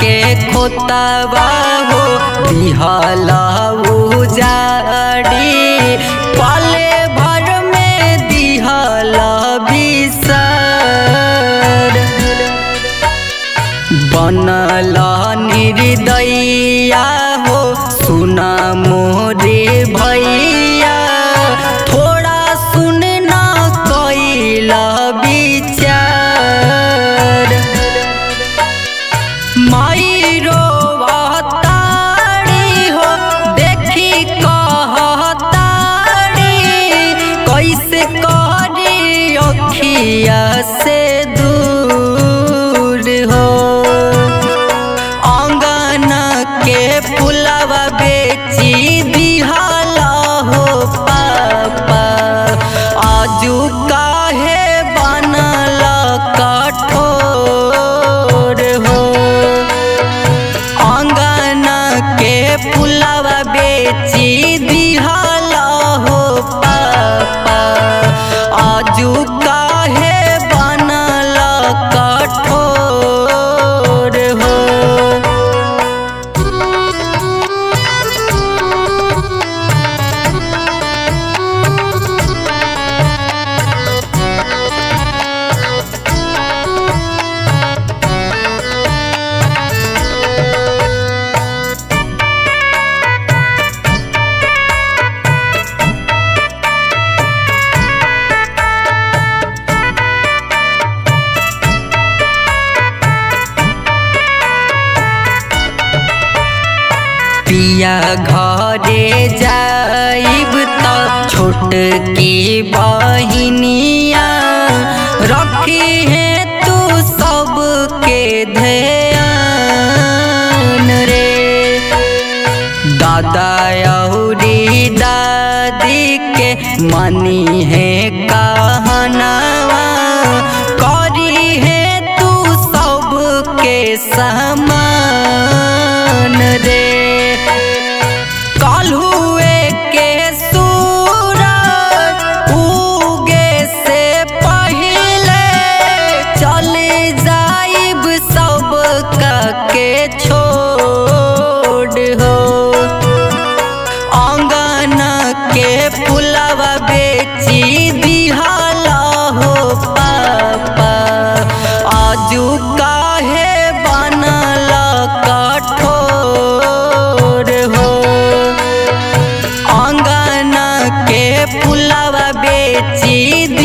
के खोतवा हो दिहल उजाड़ी पले भर में दिहल बिसर बनल निर्दया हो सुना मोरे भैया थोड़ा सुन न कैल विचार माई रोवताड़ी हो देखी कहताड़ी कैसे करी अखिया से दूर हो अंगन के पुलवा बेची दिहाला हो पापा आजू काहे बनल कठोर हो अंगन के पुलवा बेची दिहाला हो पापा आजू काहे बनल कठोर हो पिया घरे जाइब त छोट की बहिनिया रखी है तू सबके ध्यान रे दादा अउरी दादी के मनी है कहनावा करी है तू सबके समान रे कलहुए के सूरज उगे से पहिले चले जाइब सब के छोड़ हो अंगन के पुलवा बेची दिहाला हो पापा आजू काहे बनल कठोर हो अंगन के पुलवा बेची